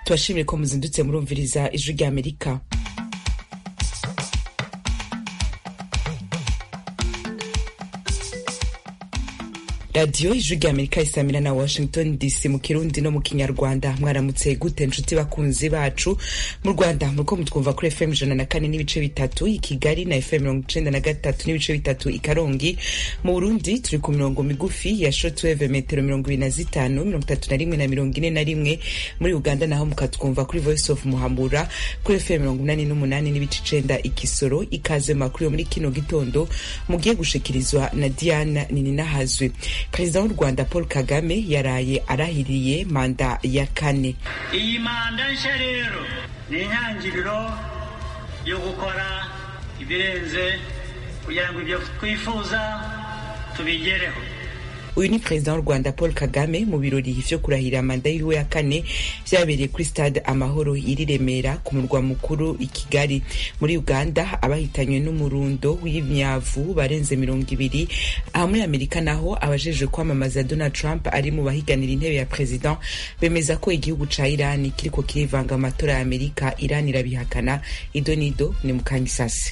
tubashimire ko muzindutse murumviriza ijwi rya amerika radiyo ijwi rya amerika isamira na washington dc mu kirundi no mu kinyarwanda mwaramutse gute nshuti bakunzi bacu mu rwanda muriko mutwumva kuri fm ijana na kane n'ibice bitatu i kigali na fm mirongo icenda na gatatu n'ibice bitatu i karongi mu burundi turi ku mirongo migufi ya shotweve metero mirongo ibiri na zitanu mirongo itatu na rimwe na mirongo ine na rimwe muri uganda naho mukatwumva kuri voice of muhambura kuri fm mirongo inani n'umunani n'ibice icenda i kisoro ikaze makuru yo muri kino gitondo mugiye gushikirizwa na diana nininahazwe perezida w'u rwanda paul kagame yaraye arahiriye manda ya kane iyi manda nshya rero ni intangiriro yo gukora ibirenze kugira ngo ibyo twifuza tubigereho uyu ni perezida w'u rwanda paul kagame mu birori vyo kurahira manda yiwe ya kane vyabereye kuri stade amahoro iri remera ku murwa mukuru i kigali muri uganda abahitanywe n'umurundo w'imyavu barenze mirongo ibiri aha muri amerika naho abajejwe kwamamaza donald trump ari mu bahiganira intebe ya perezida bemeza ko igihugu ca irani kiriko kirivanga amatora ya amerika irani irabihakana ido nido ni mukanyisasi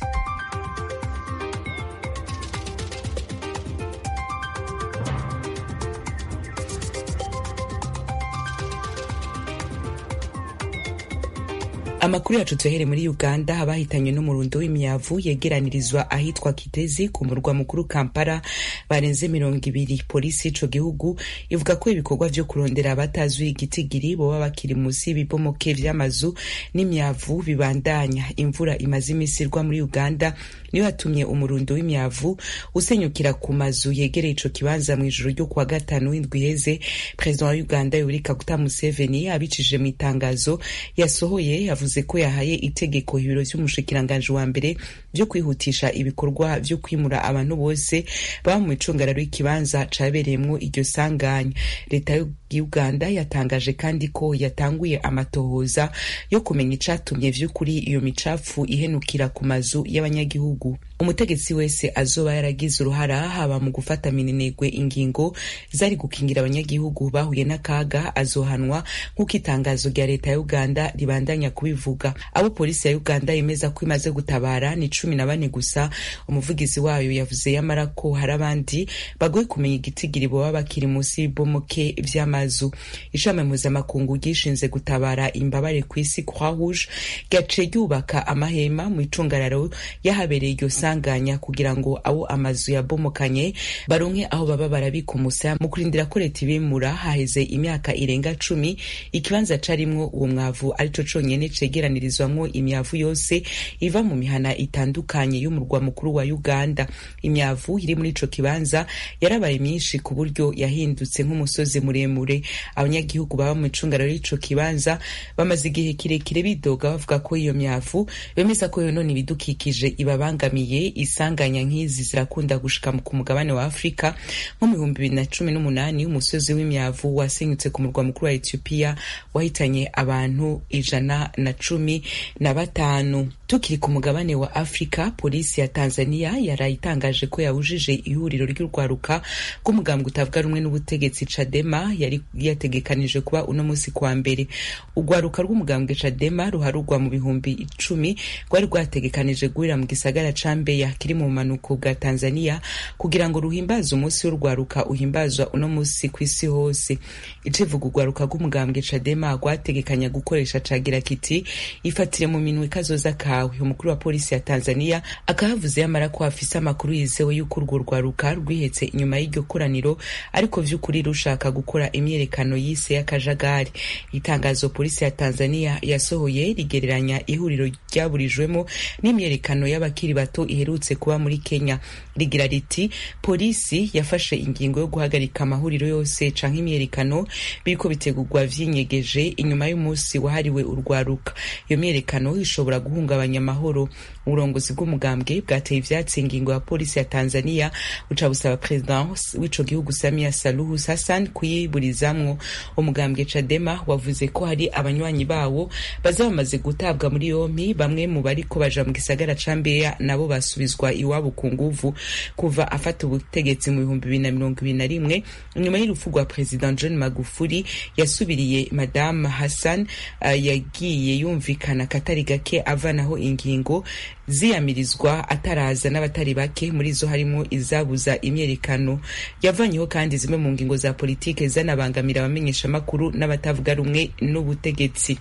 amakuru yacu tuyahere muri uganda abahitanywe n'umurundo w'imyavu yegeranirizwa ahitwa kitezi ku murwa mukuru kampala barenze mirongo ibiri polisi y'ico gihugu ivuga ko ibikorwa vyo kurondera abatazuye igitigiri boba bakiri musi y'ibibomoke vy'amazu n'imyavu bibandanya imvura imaze imisi irwa muri uganda niyo yatumye umurundo w'imyavu usenyukira ku mazu yegereye ico kibanza mw'ijoro ryo kuwa gatanu w'indwi iheze perezida wa uganda yoweri kaguta museveni abicishije mu itangazo yasohoye yavuze yavuze ko yahaye itegeko ibiro vy'umushikiranganji wa mbere vyo kwihutisha ibikorwa vyo kwimura abantu bose baba mu micungararo y'ikibanza cabereyemwo iryo sanganya leta y'uganda yatangaje kandi ko yatanguye amatohoza yo kumenya icatumye vy'ukuri iyo micafu ihenukira ku mazu y'abanyagihugu umutegetsi wese azoba yaragize uruhara haba mu gufata minenegwe ingingo zari gukingira abanyagihugu bahuye n'akaga azohanwa nk'uko itangazo rya leta ya uganda ribandanya kubivuga abo polisi ya uganda yemeza ko imaze gutabara ni cumi na bane gusa umuvugizi wayo yavuze yamara ko hari abandi bagoye kumenya igitigiri boba bakiri munsi y'ibomoke vy'amazu ishami mpuzamakungu ryishinze gutabara imbabare ku isi croix rouge ryaciye ryubaka amahema mu icungararo yahabereye iryo sanganya kugira ngo abo amazu yabomokanye baronke aho baba barabika umusaya mu kurindira ko leta ibimura haheze imyaka irenga cumi ikibanza carimwo uwo mwavu arico conyene cegeranirizwamwo imyavu yose iva mu mihana itandukanye y'umurwa mukuru wa uganda imyavu iri muri ico kibanza yarabaye myinshi ku buryo yahindutse nk'umusozi muremure abanyagihugu baba mu icungararo y'ico kibanza bamaze igihe kirekire bidoga bavuga ko iyo myavu bemeza ko yonona ibidukikije ibabangamiye isanganya nk'izi zirakunda gushika ku mugabane wa afurika nko mu bihumbi bibiri na cumi n'umunani umusozi w'imyavu wasenyutse ku murwa mukuru wa etiyopiya wahitanye abantu ijana na cumi na batanu tukiri ku mugabane wa afurika polisi ya tanzania yarayitangaje ko yabujije ihuriro ry'urwaruka rw'umugambwe utavuga rumwe n'ubutegetsi cadema yari yategekanije kuba uno munsi kwa mbere urwaruka rw'umugambwe cadema ruharugwa mu bihumbi icumi rwari rwategekanije guhurira mu gisagara ca mbeya kiri mu bumanuko bwa tanzania kugira ngo ruhimbaze umunsi w'urwaruka uhimbazwa uno munsi ku isi hose icivuga urwaruka rw'umugambwe cadema rwategekanya gukoresha cagira kiti ifatire mu minwe kazoza kawe umukuru wa polisi ya tanzania akahavuze yamara ko hafise amakuru yizewe y'uko urwo rwaruka rwihetse inyuma y'iryo koraniro ariko vy'ukuri rushaka gukora imyerekano yise y'akajagari itangazo polisi ya tanzania yasohoye rigereranya ihuriro ryaburijwemo n'imyerekano y'abakiri bato iherutse kuba muri kenya rigira riti polisi yafashe ingingo yo guhagarika amahuriro yose canke imyerekano biriko bitegurwa vyinyegeje inyuma y'umunsi wahariwe urwaruka iyo myerekano ishobora guhungabanya guhungabanya amahoro uburongozi bw'umugambwe bwateye ivyatsi ingingo ya polisi ya tanzania buca busaba perezida w'ico gihugu samia saluhu hassan kuyiburizamwo umugambwe cadema wavuze ko hari abanywanyi bawo baza bamaze gutabwa muri yompi bamwe mu bariko baja mu gisagara ca mbeya nabo basubizwa iwabo ku nguvu kuva afata ubutegetsi mu bihumbi bibiri na mirongo ibiri na rimwe inyuma y'urupfu rwa perezida john magufuli yasubiriye madame hassan uh, yagiye yumvikana katari gake avanaho ingingo ziyamirizwa ataraza n'abatari bake muri zo harimo izabuza imyerekano yavanyeho kandi zimwe mu ngingo za politike zanabangamira abamenyeshamakuru n'abatavuga rumwe n'ubutegetsi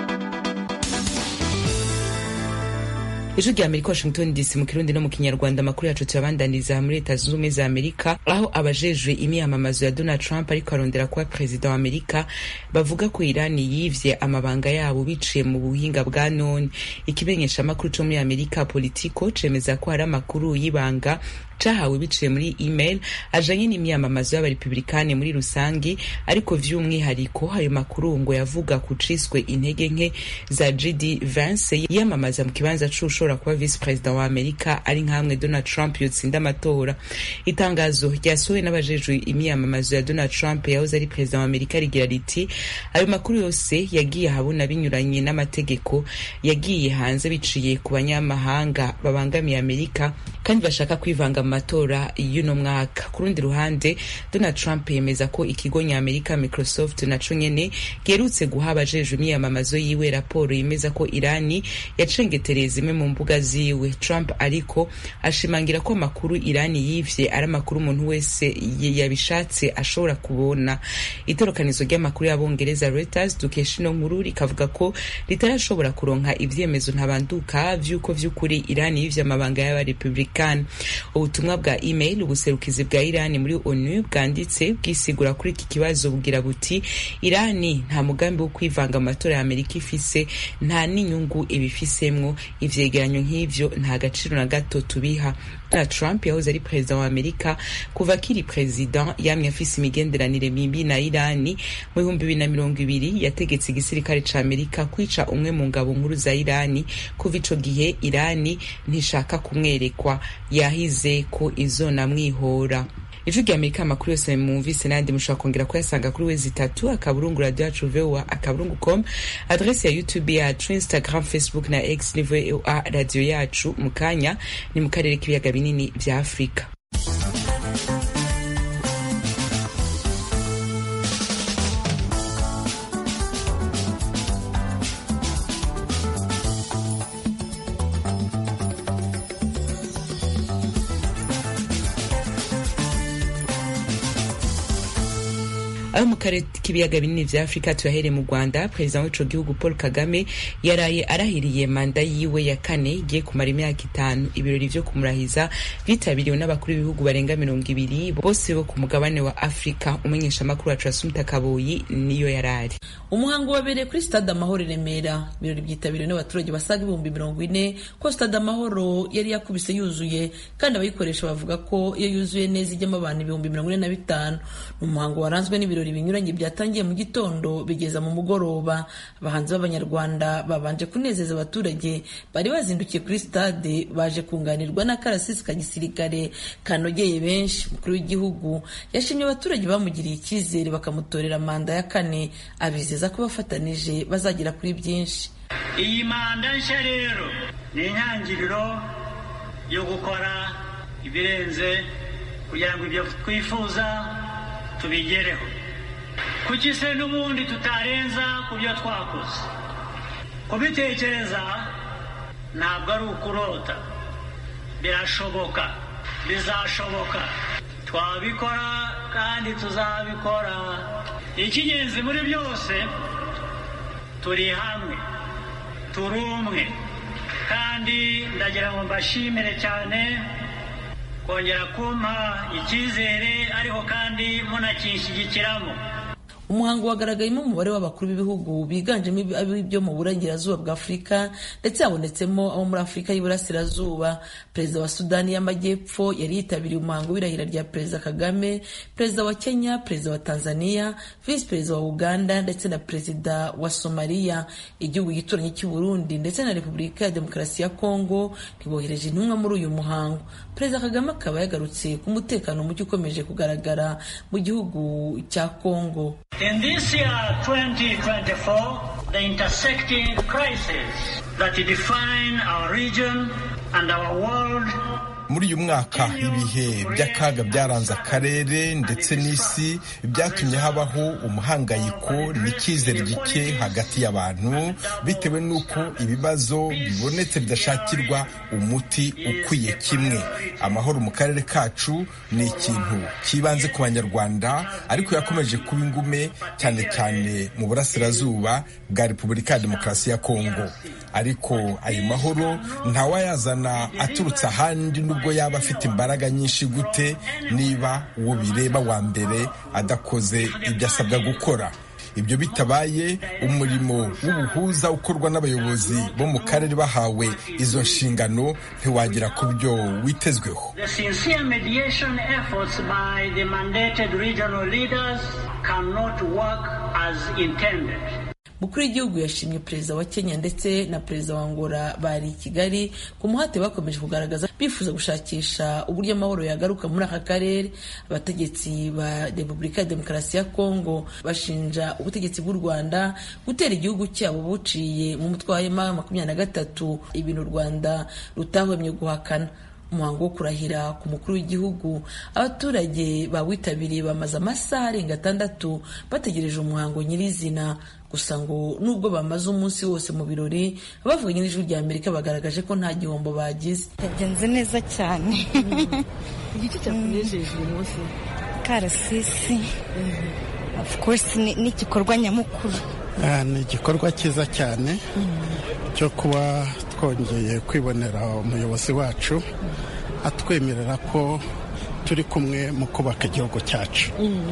ijwi rya amerika washington dc mu kirundi no mu kinyarwanda amakuru yacu tuyabandaniza muri leta zunze ubumwe za amerika aho abajejwe imyamamazo ya donald trump ariko arondera kuba perezida wa amerika bavuga ko irani yivye amabanga yabo biciye mu buhinga bwa none ikimenyeshamakuru co muri amerika politico cemeza ko hari amakuru y'ibanga cahawe biciye muri email ajanye n'imyamamazo y'abarepublikani muri rusangi ariko vy'umwihariko ayo makuru ngo yavuga ku ciswe intege nke za jd vance yiyamamaza mu kibanza c'ushobora kuba vice perezida wa amerika ari nkamwe donald trump yotsinda amatora itangazo ryasohowe n'abajejwe imyamamazo ya donald trump yahoze ari perezida wa amerika rigira riti ayo makuru yose yagiye ahabona binyuranye n'amategeko yagiye hanze biciye ku banyamahanga babangamiye amerika kandi bashaka kwivanga mu matora y'uno mwaka ku rundi ruhande donald trump yemeza ko ikigo nyamerika microsoft naco nyene giherutse guha abajejwe imyamamazo yiwe raporo yemeza ko irani yacengetereye zimwe mu mbuga ziwe trump ariko ashimangira ko amakuru irani yivye ari amakuru umuntu wese yabishatse ashobora kubona itorokanizo ry'amakuru y'abongereza reuters dukesha ino nkuru rikavuga ko ritarashobora kuronka ivyemezo ntabanduka vy'uko vy'ukuri irani yivye amabanga y'abarepublikani ubutumwa bwa email ubuserukizi bwa irani muri onu bwanditse bwisigura kuri iki kibazo bugira buti irani nta mugambi wo kwivanga amatora ya amerika ifise nta n'inyungu ibifisemwo ivyegeranyo nk'ivyo nta gaciro na gato tubiha Donald Trump yahoze ari perezida wa Amerika kuva akiri perezida yamye afise imigenderanire mibi na Irani mu bihumbi bibiri na mirongo ibiri yategetse igisirikare ca Amerika kwica umwe mu ngabo nkuru za Irani kuva ico gihe Irani ntishaka kumwerekwa yahize ko izonamwihora ijwi rya amerika amakuru yose mwumvise n'ayandi mushobora kongera kuyasanga kuri wezi itatu akaburungu radio yacu voa akaburungu com adrese ya youtube yacu instagram facebook na x ni voa radio yacu mu kanya ni mu karere k'ibiyaga binini vya afurika aho mu karere k'ibiyaga binini vya afurika tuyahereye mu rwanda perezida w'ico gihugu paul kagame yaraye arahiriye manda yiwe ya kane igiye kumara imyaka itanu ibirori vyo kumurahiza vyitabiriwe n'abakuru b'ibihugu barenga mirongo ibiri bose bo ku mugabane wa afurika umenyesha amakuru wacu asumta kaboyi niyo yarari umuhango wabereye kuri stade amahoro i remera ibirori byitabiriwe n'abaturage basaga ibihumbi mirongo ine ko stade amahoro yari yakubise yuzuye kandi abayikoresha bavuga ko iyo yuzuye neza ijyamo abantu ibihumbi mirongo ine na bitanu ni umuhango waranzwe n'ibirori binyuranye byatangiye mu gitondo bigeza mu mugoroba abahanzi b'abanyarwanda babanje kunezeza abaturage bari bazindukiye kuri stade baje kunganirwa n'akarasisi ka gisirikare kanogeye benshi umukuru w'igihugu yashimye abaturage bamugiriye icyizere bakamutorera manda ya kane abizeza ko bafatanije bazagera kuri byinshi iyi manda nshya rero ni intangiriro yo gukora ibirenze kugira ngo ibyo twifuza tubigereho kuki se n'ubundi tutarenza ku byo twakoze kubitekereza ntabwo ari ukurota birashoboka bizashoboka twabikora kandi tuzabikora icy'ingenzi muri byose turi hamwe turi umwe kandi ndagira ngo mbashimire cyane kongera kumpa icyizere ariko kandi munakinshyigikiramo umuhango wagaragayemo umubare w'abakuru b'ibihugu biganjemo ibyo mu burengerazuba bwa afurika ndetse habonetsemo abo muri afurika y'iburasirazuba perezida wa sudani y'amajyepfo yari yitabiriye umuhango w'irahira rya perezida kagame perezida wa kenya perezida wa tanzania visi perezida wa uganda ndetse na perezida wa somaliya igihugu gituranyi cy'u burundi ndetse na repubulika ya demokarasi ya kongo ntibohereje intumwa muri uyu muhango perezida kagame akaba yagarutse ku mutekano muke ukomeje kugaragara mu gihugu cya kongo In this year 2024, the intersecting crises that define our region and our world muri uyu mwaka ibihe by'akaga byaranze akarere ndetse n'isi byatumye habaho umuhangayiko n'icyizere gike hagati y'abantu bitewe n'uko ibibazo bibonetse bidashakirwa umuti ukwiye kimwe amahoro mu karere kacu ni ikintu cyibanze ku banyarwanda ariko yakomeje kuba ingume cyane cyane mu burasirazuba bwa repubulika ya demokarasi ya kongo ariko ayo mahoro ntawayazana aturutse ahandi nubwo yaba afite imbaraga nyinshi gute niba uwo bireba wa mbere adakoze ibyo asabwa gukora ibyo bitabaye umurimo w'ubuhuza ukorwa n'abayobozi bo mu karere bahawe izo nshingano ntiwagera ku byo witezweho The sincere mediation efforts by the mandated regional leaders cannot work as intended. mukuru w'igihugu yashimye perezida wa kenya ndetse na perezida wa angola bari i kigali ku muhate bakomeje kugaragaza bifuza gushakisha uburyo amahoro yagaruka muri aka karere abategetsi ba repubulika ya demokarasi ya kongo bashinja ubutegetsi bw'u rwanda gutera igihugu cyabo buciye mu mutwe wa hema makumyabiri na gatatu ibintu u rwanda rutahwemye guhakana umuhango wo kurahira ku mukuru w'igihugu abaturage bawitabiriye bamaze amasaha arenga atandatu bategereje umuhango nyirizina gusa ngo nubwo bamaze umunsi wose mu birori abavuganye n'ijwi rya amerika bagaragaje ko nta gihombo bagize yagenze neza cyane igice cyakunejeje uyu munsi karasisi of course ni ni igikorwa nyamukuru Ah, ni igikorwa cyiza cyane cyo kuba twongeye kwibonera umuyobozi wacu atwemerera ko turi kumwe mu kubaka igihugu cyacu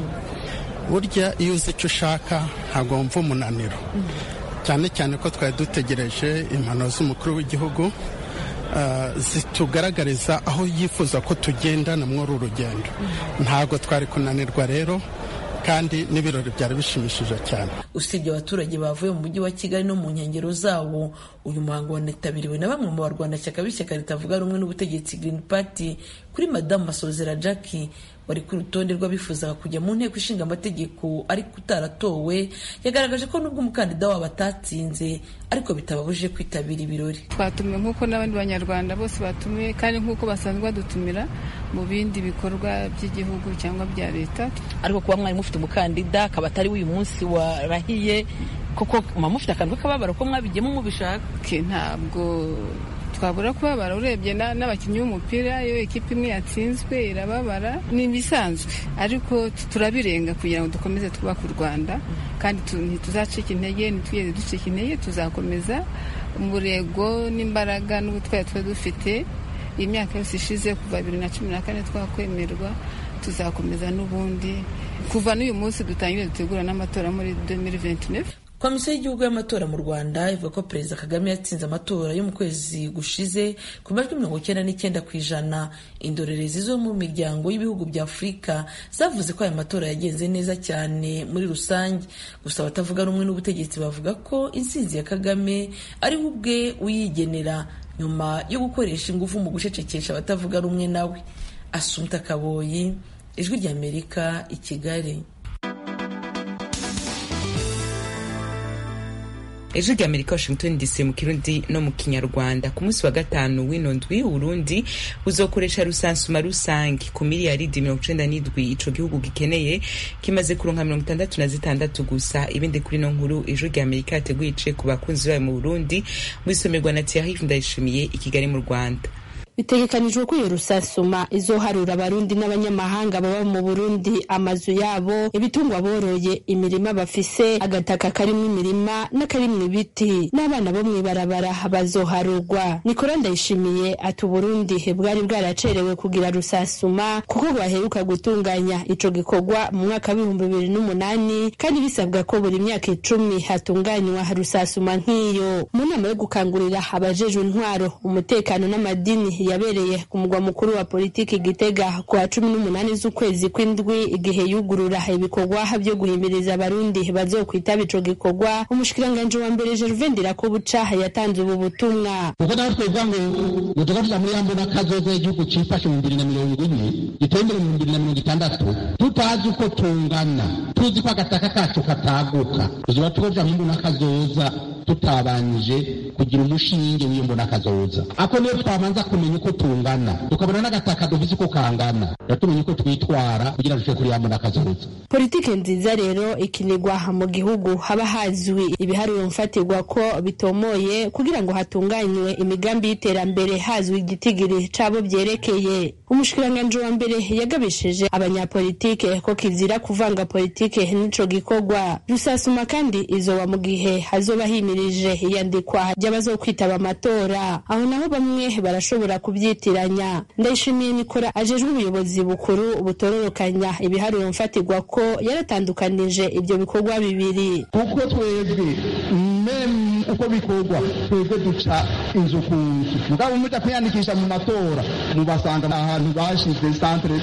burya iyo uzi icyo ushaka ntabwo wumva umunaniro cyane cyane ko twari dutegereje impanuro z'umukuru w'igihugu ah, zitugaragariza aho yifuza ko tugendana muri uru rugendo ntabwo twari kunanirwa rero kandi n'ibirori byari bishimishije cyane usibye abaturage bavuye mu mujyi wa kigali no mu nkengero zawo uyu muhango wanitabiriwe na bamwe mu barwanashyaka b'ishyaka ritavuga rumwe n'ubutegetsi green party kuri madamu masozera jackie wari ku rutonde rw'abifuzaga kujya mu nteko ishinga amategeko ariko utaratowe yagaragaje ko nubwo umukandida wabo atatsinze ariko bitababujije kwitabira ibirori twatumiwe nk'uko n'abandi banyarwanda bose batumiwe kandi nk'uko basanzwe badutumira mu bindi bikorwa by'igihugu cyangwa bya leta ariko kuba mwari mufite umukandida akaba atari w'uyu munsi warahiye koko muba mufite akantu k'akababaro ko mwabigiyemo mubishaka ke ntabwo twabura kubabara urebye na- n'abakinnyi b'umupira iyo ekipa imwe yatsinzwe irababara ni ibisanzwe ariko tu- turabirenga kugira ngo dukomeze twubake u rwanda kandi tu- ntituzacika intege ntitwigeze ducika intege tuzakomeza umurego n'imbaraga n'ubutwari tuba dufite iyi myaka yose ishize kuva bibiri na cumi na kane twakwemerwa tuzakomeza n'ubundi kuva n'uyu munsi dutangire dutegura n'amatora muri 2029 komisiyo y'igihugu y'amatora mu rwanda ivuga ko perezida kagame yatsinze amatora yo mu kwezi gushize ku majwi mirongo icyenda n'icyenda ku ijana indorerezi zo mu miryango y'ibihugu bya afurika zavuze ko aya matora yagenze neza cyane muri rusange gusa abatavuga rumwe n'ubutegetsi bavuga ko intsinzi ya kagame ari we ubwe uyigenera nyuma yo gukoresha ingufu mu gucecekesha abatavuga rumwe nawe asumta kaboyi ijwi ry'amerika i kigali ejo rya amerika washington dc mu kirundi no mu kinyarwanda ku munsi wa gatanu w'ino ndwi uburundi buzokoresha rusansuma rusange ku miliyaridi mirongo icenda n'indwi ico gihugu gikeneye kimaze kuronka mirongo itandatu na zitandatu gusa ibindi kuri no nkuru ejo rya amerika yateguye ice ku bakunzi bayo mu burundi mu isomerwa na thierry ndayishimiye i kigali mu rwanda bitegekanijwe ko iyo rusasuma izoharura abarundi n'abanyamahanga baba mu burundi amazu yabo ibitungwa boroye imirima bafise agataka karimwo imirima n'akarimwo ibiti n'abana bo mw'ibarabara bazoharurwa nikora ndayishimiye ati uburundi bwari bwaracerewe kugira rusasuma kuko bwaheruka gutunganya ico gikorwa mu mwaka w'ibihumbi bibiri n'umunani kandi bisabwa ko buri myaka icumi hatunganywa rusasuma nk'iyo mu nama yo gukangurira abajejwe intwaro umutekano n'amadini yabereye ku mugwa mukuru wa politiki gitega ku wa cumi n'umunani z'ukwezi kw'indwi igihe yugurura ibikorwa byo guhimiriza abarundi bazokwitaba ico gikorwa umushikiranganji wa mbere Gervais Ndirakobuca yatanze ubu butumwa kuko naho twovuga ngo ngo tugaruza muri yambo n'akazoza igihugu cifashe mu bibiri na mirongo ine giteye imbere mu bibiri na mirongo itandatu tutazi uko tungana tuzi ko agataka kacu kataguka tuzoba tukoja mu mbona kazoza tutabanije kugira umushinge w'iyo mbona kazoza ako niyo twabanza kumenya uko tungana tukabona n'agataka dufise uko kangana yatumenya uko twitwara kugira dushobore kuri ya mbona kazoza politike nziza rero ikinirwa mu gihugu haba hazwi ibiharuro mfatirwa ko bitomoye kugira ngo hatunganywe imigambi y'iterambere hazwi igitigiri cabo vyerekeye umushikiranganji wa mbere yagabishije abanyapolitike ko kizira kuvanga politike n'ico gikorwa rusasuma kandi izoba mu gihe hazoba himirije iyandikwa ry'abazokwitaba amatora aho naho bamwe barashobora kubyitiranya ndayishimiye nikora ajejwe ubuyobozi bukuru butororokanya ibiharuro mfatirwa ko yaratandukanije ibyo bikorwa bibiri kuko twebwe meme uko bikorwa twebwe duca inzu ku nzu mugabo muja kwiyandikisha mu matora mubasanga ahantu bashize centre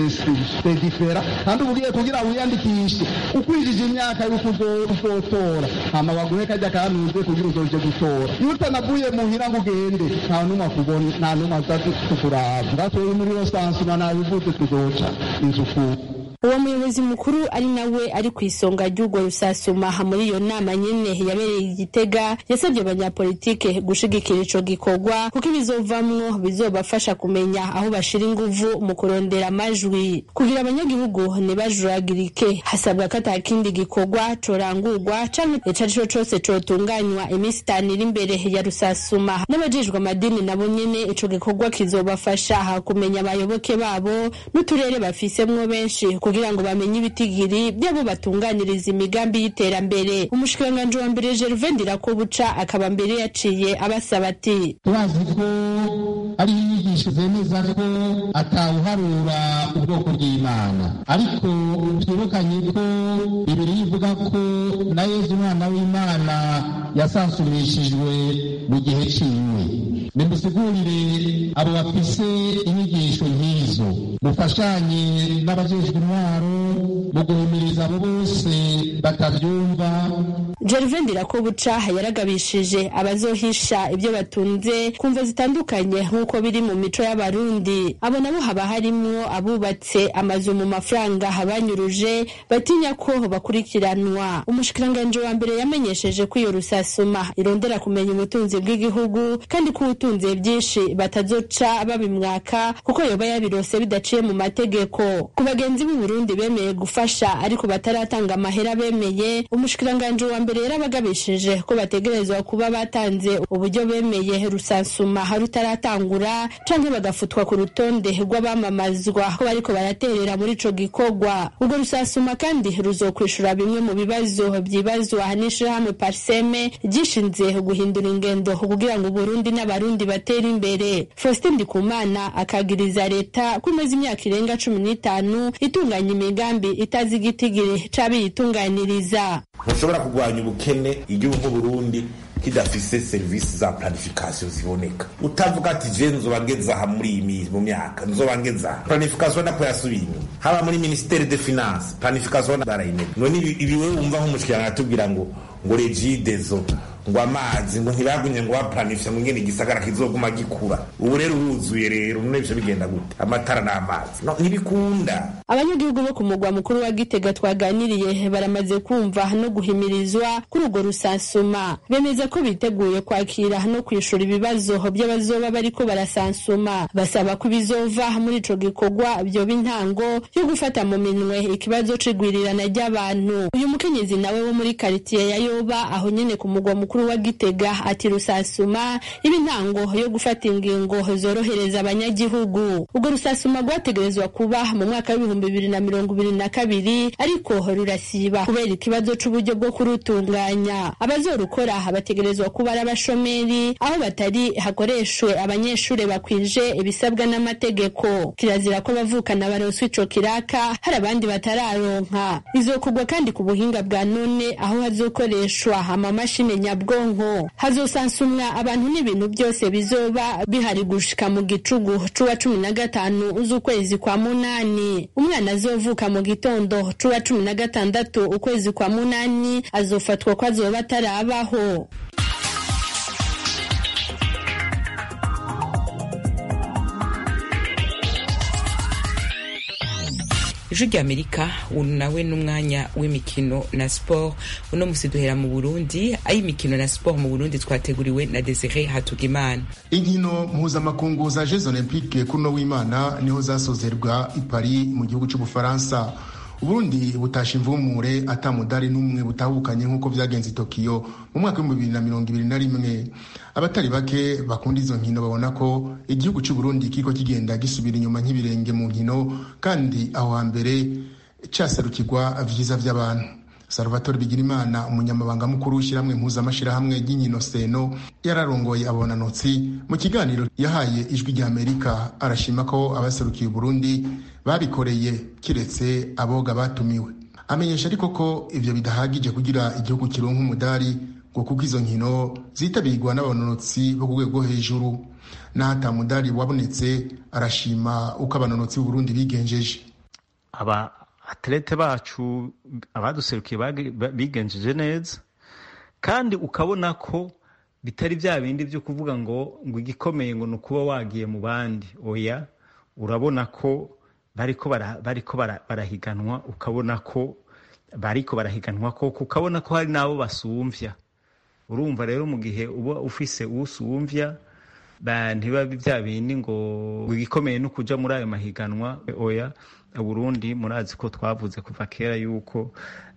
de difera kandi ubugiye kugira wiyandikishe ukwijije imyaka y'uko uzotora hama baguhe kajya kanuze kugira uzoje gutora iyo utanavuye muhira ngo ugende nta numwe akubona nta numwe aza kukuraba ngatwewe muri iyo sansuma nabivuze tuzoca inzu ku uwo muyobozi mukuru ari nawe ari ku isonga ry'urwo rusasuma muri iyo nama nyene yabereye igitega yasabye abanyapolitike gushigikira ico gikorwa kuko ibizovamwo bizobafasha kumenya aho bashira inguvu mu kurondera amajwi kugira abanyagihugu ntibajuragirike hasabwa ko ata kindi gikorwa corangurwa canke ico arico cose cotunganywa iminsi itanu iri imbere ya rusasuma n'abajejwe amadini nabo nyene ico gikorwa kizobafasha kumenya abayoboke babo n'uturere bafisemwo benshi kugira ngo bamenye ibitigiri by'abo batunganiriza imigambi y'iterambere umushikiranganji wa mbere Gervais Ndirakobuca akaba mbere yaciye abasaba ati turazi ko ari inyigisho zemeza ko atawuharura ubwoko bw'imana ariko twibukanye ko bibiri ivuga ko na yezu umwana w'imana yasansumishijwe mu gihe ciwe nimusigurire abo bafise inyigisho nk'izo mufashanye n'abajejwe intwaro mu guhimiriza abo bose batavyumva Gervais Ndirakobuca yaragabishije abazohisha ibyo batunze kumva zitandukanye nk'uko biri mu mico y'abarundi abo nabo haba harimwo abubatse amazu mu mafaranga banyuruje batinya ko bakurikiranwa umushikiranganji wa mbere yamenyesheje ko iyo rusasuma irondera kumenya ubutunzi bw'igihugu kandi ko ubutunze byinshi batazoca babimwaka kuko yoba yabirose bidaciye mu mategeko ku bagenzi b'u Burundi bemeye gufasha ariko bataratanga amahera bemeye umushikiranganji wa mbere yarabagabishije ko bategerezwa kuba batanze uburyo bemeye rusansuma rutaratangura canke bagafutwa ku rutonde rw'abamamazwa ko bariko baraterera muri ico gikorwa ubwo rusasuma kandi ruzokwishura bimwe mu bibazo byibazwa n'ishirahamwe parseme ryishinze guhindura ingendo kugira ngo Burundi n'abarundi batere imbere Faustin Ndikumana akagiriza leta ko imaze imyaka irenga cumi n'itanu itunganya imigambi itazi igitigiri c'abiyitunganiriza ntushobora kurwanya ubukene igihugu nk'uburundi kidafise serivisi za planification ziboneka utavuga ati je nzoba ngeze aha muri iyi mu myaka nzoba ngeze aha planification napo yasubiye inyuma haba muri ministere de finance planification barayimenya none ibi wewe wumva nk'umushikiranga atubwira ngo ngo regidezo ngo amazi ngo ntibagumye ngo baplanifye ngo ngene igisagara kizoguma gikura ubu rero uruzuye rero none bice bigenda gute amatara n'amazi no ntibikunda abanyagihugu bo ku mugwa mukuru wa gitega twaganiriye baramaze kumva no guhimirizwa kuri urwo rusansuma bemeza ko biteguye kwakira no kwishura ibibazo by'abazoba bariko barasansuma basaba ko ibizova muri ico gikorwa vyoba intango yo gufata mu minwe ikibazo c'igwirirana ry'abantu uyu mukenyezi nawe wo muri karitiye ya yoba aho nyene ku mugwa mukuru wa gitega ati rusasuma iba intango yo gufata ingingo zorohereza abanyagihugu urwo rusasuma rwategerezwa kuba mu mwaka w'ibihumbi bibiri na mirongo ibiri na kabiri ariko rurasiba kubera ikibazo c'uburyo bwo kurutunganya abazorukora bategerezwa kuba ari abashomeri aho batari hakoreshwe abanyeshuri bakwije ibisabwa n'amategeko kirazira ko bavukana baronswa ico kiraka hari abandi batararonka izokorwa kandi ku buhinga bwa none aho hazokoreshwa amamashini nyabwonko hazosansumwa abantu n'ibintu byose bizoba bihari gushika mu gicugu c'uwa cumi na gatanu z'ukwezi kwa munani umwana azovuka mu gitondo c'uwa cumi na gatandatu ukwezi kwa munani azofatwa ko azoba atarabaho ijwi ry'amerika ubu nawe n'umwanya w'imikino na siporo uno musi duhera mu burundi ay'imikino na siporo mu burundi twateguriwe na desire hatugimana inkino mpuzamakungu za jeux olympique kuno w'imana niho zasozerwa i paris mu gihugu cy'ubufaransa uburundi butasha imvumure atamudari n'umwe butahukanye nk'uko vyagenze i tokiyo mu mwaka w'ibihumbi bibiri na mirongo ibiri na rimwe abatari bake bakunda izo nkino babona ko igihugu c'uburundi kiriko kigenda gisubira inyuma nk'ibirenge mu nkino kandi aho hambere caserukirwa vyiza vy'abantu salvatore bigirimana umunyamabanga mukuru w'ishyirahamwe mpuzamashirahamwe ry'inkino seno yararongoye abonanotsi mu kiganiro yahaye ijwi rya amerika arashima ko abaserukiye uburundi babikoreye kiretse aboga batumiwe amenyesha ariko ko ivyo bidahagije kugira igihugu kironka umudari ngo kuko izo nkino zitabirwa n'abanonotsi bo ku rwego hejuru n'ahata mudari wabonetse arashima uko abanonotsi b'uburundi bigenjeje aba atlete bacu abaduserukiye bigenjeje neza kandi ukabona ko bitari bya bindi byo kuvuga ngo ngo igikomeye ngo ni ukuba wagiye mu bandi oya urabona ko bariko bariko barahiganwa ukabona ko bariko barahiganwa ko ukabona ko hari n'abo basumvya urumva rero mu gihe uba ufise usumvya ntiba bya bindi ngo igikomeye no kuja muri ayo mahiganwa oya Burundi murazi ko twavuze kuva kera yuko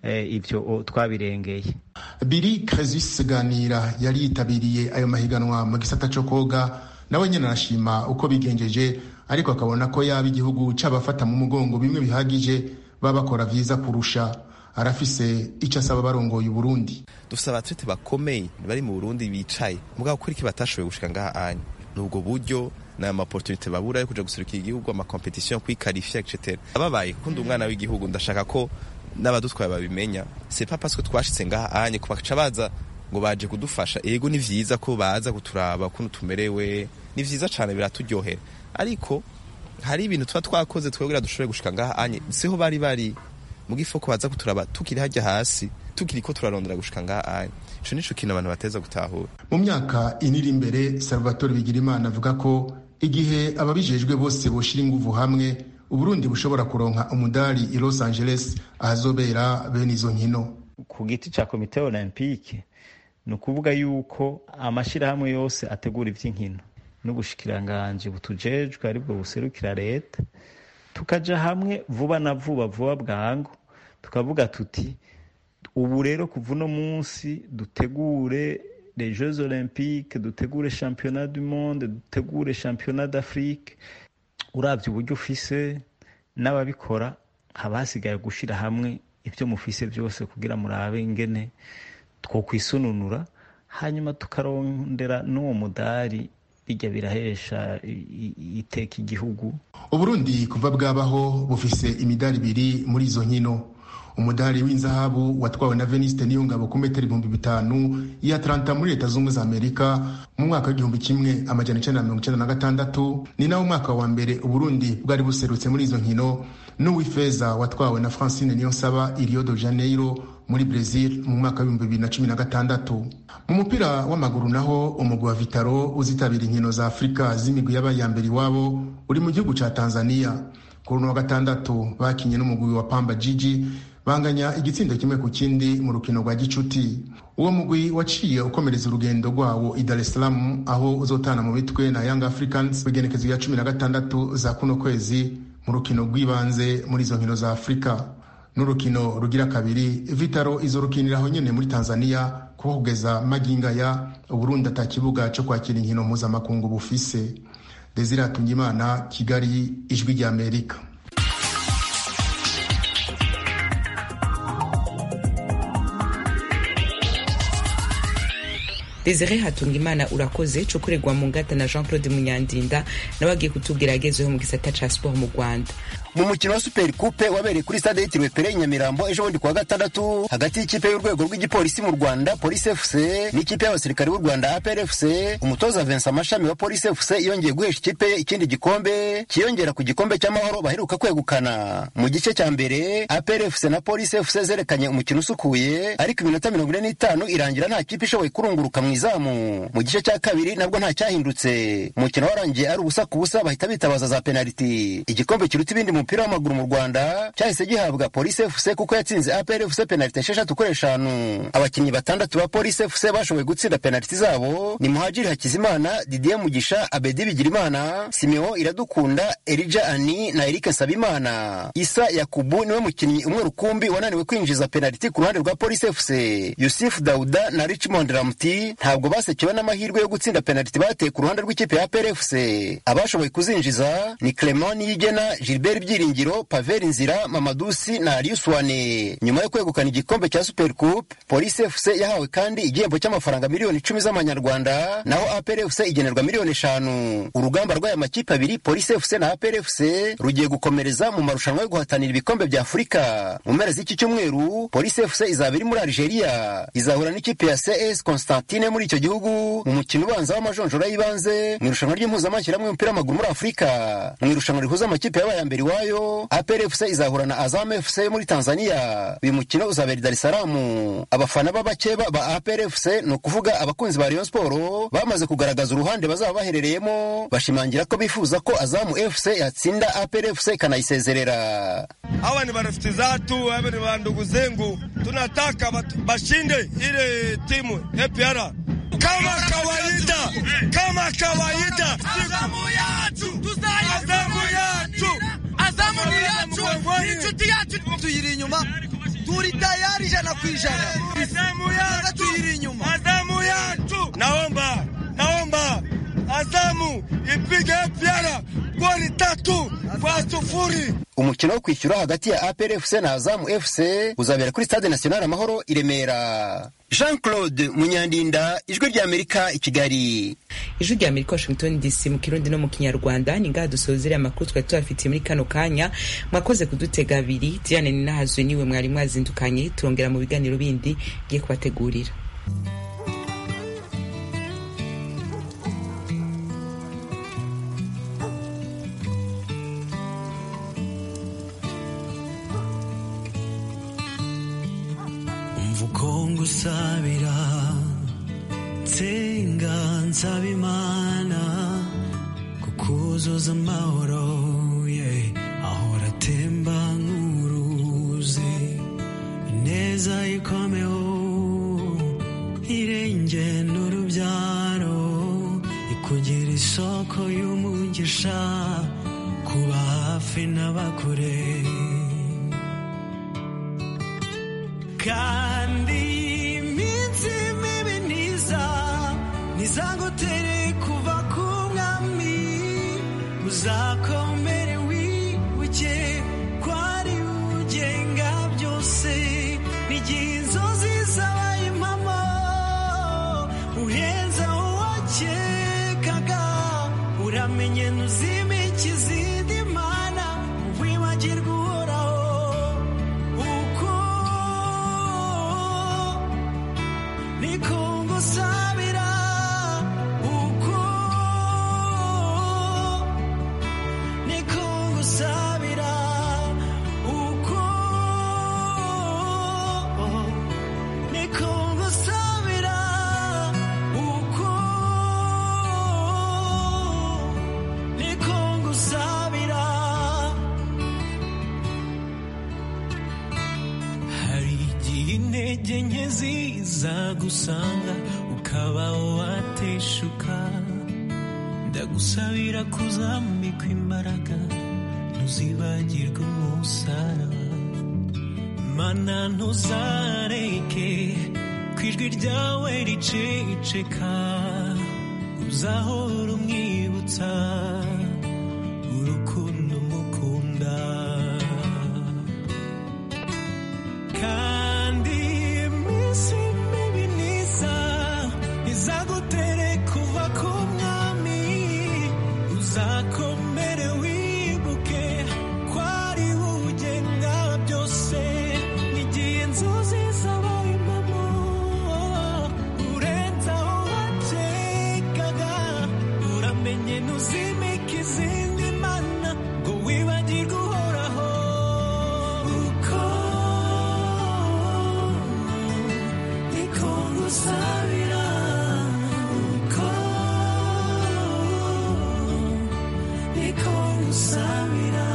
ibyo twabirengeye biri Cresus ganira yari yitabiriye ayo mahiganwa mu gisata cyo koga nawe nyine arashima uko bigenjeje ariko akabona ko yaba igihugu c'abafata mu mugongo bimwe bihagije baba bakora vyiza kurusha arafise icyo asaba barongoye Burundi dufise abatrete bakomeye bari mu Burundi bicaye mugabo kuri iki batashoboye gushika ngaha anya nubwo buryo n'aya maportunite babura yo kuja guserukira igihugu amakompetisiyo kwikarifya etc ababaye kundi umwana w'igihugu ndashaka ko n'abadutwaye babimenya c'est pas parce que twashitse ngaha anye kubaca baza ngo baje kudufasha ego ni vyiza ko baza kuturaba ukuntu tumerewe ni vyiza cane biraturyohera ariko hari ibintu tuba twakoze twebwe dushobore gushika ngaha anye siho bari bari mu gifo ko baza kuturaba tukiri hajya hasi tukiri ko turarondera gushika ngaha anye ico nico kintu abantu bateza gutahura mu myaka iniri imbere salvatore bigirimana avuga ko igihe ababijejwe bose boshira inguvu hamwe uburundi bushobora kuronka umudari i los angeles ahazobera bene izo nkino ku giti ca komite olympique ni ukuvuga yuko amashirahamwe yose ategura ivy'inkino n'ubushikiranganji butujejwe aribwo buserukira leta tukaja hamwe vuba na vuba vuba bwangu tukavuga tuti ubu rero kuva uno munsi dutegure les jeux olympiques dutegure championnat du monde dutegure championnat d'afrique uravye uburyo ufise n'ababikora haba hasigaye gushira hamwe ivyo mufise vyose kugira murabe ingene twokwisununura hanyuma tukarondera n'uwo mudari bijya birahesha iteka igihugu uburundi kuva bwabaho bufise imidari ibiri muri izo nkino umudari w'inzahabu watwawe na veniste niyongabo ku metero ibihumbi bitanu iya atlanta muri leta zunze za amerika mu mwaka w'igihumbi kimwe amajana icenda na mirongo icenda na gatandatu ni nawo mwaka wa mbere uburundi bwari buserutse muri izo nkino n'uw'ifeza watwawe na francine niyonsaba i rio de janeiro muri brazil mu mwaka w'ibihumbi bibiri na cumi na gatandatu mu mupira w'amaguru naho umugwi wa vitaro uzitabira inkino za afurika z'imigwi y'abayambere iwabo uri mu gihugu ca tanzania kuri uno wa gatandatu bakinye n'umugwi wa pamba jiji banganya igitsindo kimwe ku kindi mu rukino rwa gicuti uwo mugwi waciye ukomereza urugendo rwawo i dar es salaam aho uzotana mu mitwe na young africans igenekezo ya cumi na gatandatu za kuno kwezi mu rukino rw'ibanze muri izo nkino za afurika n'urukino rugira kabiri vitaro izorukiniraho nyene muri tanzania kuko kugeza maginga ya uburundi ata kibuga co kwakira inkino mpuzamakungu bufise desire atungimana kigali ijwi rya amerika desire hatunga imana urakoze cukuregwa mu ngata na jean claude munyandinda nawe agiye kutubwira agezeho mu gisata ca siporo mu rwanda mu mukino wa super coupe wabereye kuri stade yitiriwe pere i nyamirambo ejo bundi kuwa gatandatu hagati y'ikipe y'urwego rw'igipolisi mu rwanda polisi fc n'ikipe y'abasirikare b'u rwanda apr fc umutoza vincent amashami wa polisi fc yongeye guhesha ikipe ye ikindi gikombe kiyongera ku gikombe cy'amahoro baheruka kwegukana mu gice cya mbere apr fc na polisi fc zerekanye umukino usukuye ariko iminota mirongo ine n'itanu irangira nta kipe ishoboye kurunguruka mu izamu mu gice cya kabiri nabwo nta cyahindutse umukino warangiye ari ubusa ku busa bahita bitabaza za penaliti igikombe kiruta ibindi mu mupira w'amaguru mu rwanda cyahise gihabwa polisi fc kuko yatsinze apr fc penaliti esheshatu kuri eshanu abakinnyi batandatu ba polisi fc bashoboye gutsinda penaliti zabo ni muhajiri hakizimana didier mugisha abedi bigirimana simeo iradukunda erija ani na erike nsabimana isa yakubu niwe mukinnyi umwe rukumbi wananiwe kwinjiza penaliti ku ruhande rwa polisi fc yusufu dauda na richmond ramti ntabwo basekewe n'amahirwe yo gutsinda penaliti bateye ku ruhande rw'ikipe ya apr fc abashoboye kuzinjiza ni clement niyigena gilbert byiringiro paveri nzira mamadusi na ariuswane nyuma yo kwegukana igikombe cya super coupe polisi fc yahawe kandi igihembo cy'amafaranga miliyoni icumi z'amanyarwanda naho apr fc igenerwa miliyoni eshanu urugamba rw'aya makipe abiri polisi fc na apr fc rugiye gukomereza mu marushanwa yo guhatanira ibikombe bya afurika mu mpera z'iki cyumweru polisi fc izaba iri muri algeria izahura n'ikipe ya cs constantine muri icyo gihugu mu mukino ubanza w'amajonjora y'ibanze mu irushanwa ry'impuzamashyirahamwe y'umupira w'amaguru muri afurika mu irushanwa rihuza amakipe yabaye ya mbere iwayo apr fc izahura na azam fc muri tanzania uyu mukino uzabera i dar es salaam abafana b'abakeba ba apr fc ni ukuvuga abakunzi ba rayon sport bamaze kugaragaza uruhande bazaba baherereyemo bashimangira ko bifuza ko azamu fc yatsinda apr fc ikanayisezerera hawa ni marafiki zatu hawa ni wandugu zengu tunataka bashinde ile timu APR kama kawaida kama kawaida azamu yacu azamu yacu azamu ni yacu inshuti yacu tuyiri inyuma turi tayari ijana ku ijana azamu yacu tuyiri inyuma azamu yacu naomba naomba azamu ipige APR goli tatu kwa sufuri umukino wo kwishyura hagati ya apr fc na azamu fc uzabera kuri stade national amahoro i remera jean claude munyandinda ijwi rya amerika i kigali ijwi rya amerika washington dc mu kirundi no mu kinyarwanda ni ngaha dusozere amakuru twari tubafitiye muri kano kanya mwakoze kudutega abiri diane ninahazwe niwe mwari mwazindukanye turongera mu biganiro bindi ngiye kubategurira ngusabira nsenga nsaba imana kukuzuza amahoro ye ahora atemba nk'uruzi ineza ikomeho irenge n'urubyaro ikugira isoko y'umugisha kuba hafi n'abakure kandi iminsi mibi ntiza ntizagutere kuva ku mwami uzakomere wibuke ko ari ugenga byose n'igihe inzozi zabaye impamo uhenze uwakekaga uramenye ntuzime ikizindi mana wibagirwa uhoraho uko niko ngusabira uko niko ngusabira uko niko ngusabira uko niko ngusabira intege nke ziza gusanga ukaba wateshuka ndagusabira kuzambikwa imbaraga ntuzibagirwe umusaraba mana ntuzareke ku ijwi ryawe riceceka uzahora umwibutsa urukundo mukunda kandi iminsi mibi niza izagutere kuva ku mwami uzakomere wibuke ko ari ugenga byose n'igihe inzozi zabaye impamo urenze aho wakekaga uramenye ntuzimike izindi mana ngo wibagirwe uhoraho uko niko ngusabira uko niko ngusabira